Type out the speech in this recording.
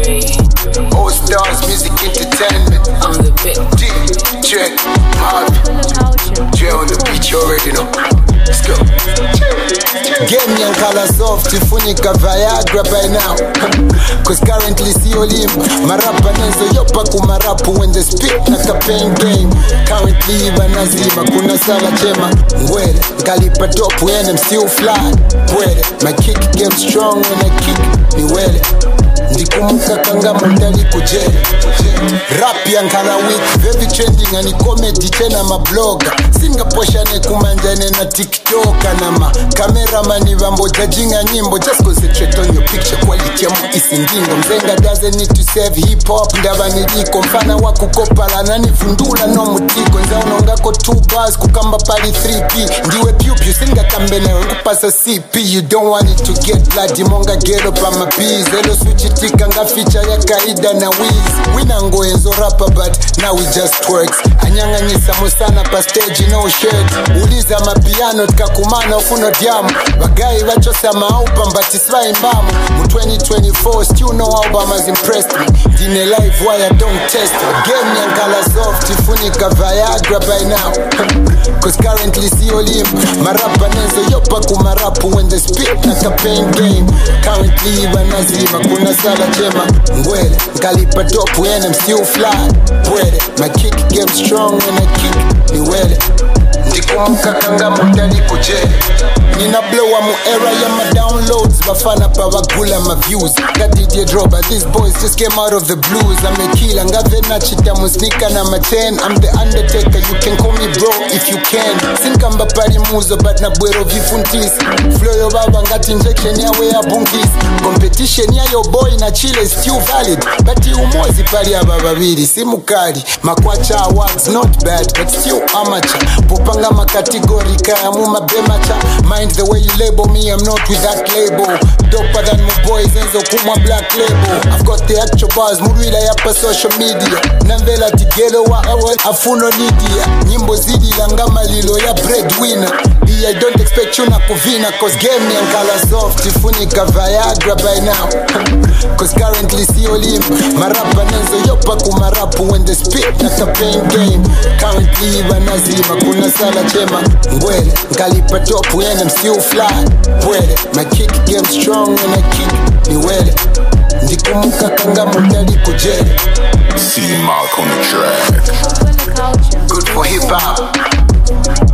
All stars, music entertainment. on the bit. DJ Marv, J on the beat, you already know. Let's go. Game yankala soft, ifunika Viagra by now. Cause currently sio lim. Marapa nezo yopa kumarapu when they speak na campaign game. Currently banazima, kuna sala chema. Ngwele, ngalipa top when I'm still fly. Ngwele, my kick game strong when I kick. Ni wele. ndikumuka kanga mundali kujele rap yankala week very trending ani comedy tena mabloga singaposhane kumanjane na tiktoka na ma kameramani vambojajinga nyimbo just concentrate on your picture quality ya muisindingo mzenga doesn't need to save hip hop ndava niliko mfana wa kukopala nanivundula no mutiko nzaunongako 2 bars kukamba pali 3p ndiwe pyupyu singakambe nawe nkupasa cp you don't want it to get bloody monga gero pamapiz elo suchitika nga ficha ya kaida na wiz winangoenzo rapa but now we just works anyang'anyisa musana pa stage no shirt uliza mapiano tikakumana ufuno dyamu bagayi bachosa maaupa mbatisvaimbamu mu 2024 still no album has impressed me ndine live wire don't test me game yankala soft ifunika viagra by now cause currently sio lim marapa nezo yopa kumarapu when they speak na campaign game currently banazima kuna sala chema ngwele ngalipa top when I'm still fly bwele my kick game strong when I kick ni wele ndikumuka kanga mundali kujele nina blowa mu era ya ma downloads bafana pa bagula ma views nga DJ Droba these boys just came out of the blues amekila ngave nachita musnika na ma 10 I'm the undertaker you can call me bro if you can sinkamba pali muzo but na bwero vifuntisi flow yo baba ngati injection yawe ya bunkis competition ya yo boy na chile is still valid but umozi pali aba babiri simukali makwacha awards not bad but still amateur popanga makategori kaya mu mabemacha mind the way you label me I'm not with that label doper than my boys enzo kumwa black label I've got the actual bars murwila yapa social media namvela tigelo wa awe afuno nidia nyimbo zidi langa malilo ya breadwinner I don't expect you na kuvina Cause game yankala soft ifunika Viagra by now Cause currently sio lim Marapa nezo yopa kumarapu when they speak na campaign game Currently banazima kuna sala chema Ngwele ngalipa top when I'm still fly Bwele my kick game strong when I kick ni wele Ndikumuka kanga mundali kujele C Mark on the track. Good for hip hop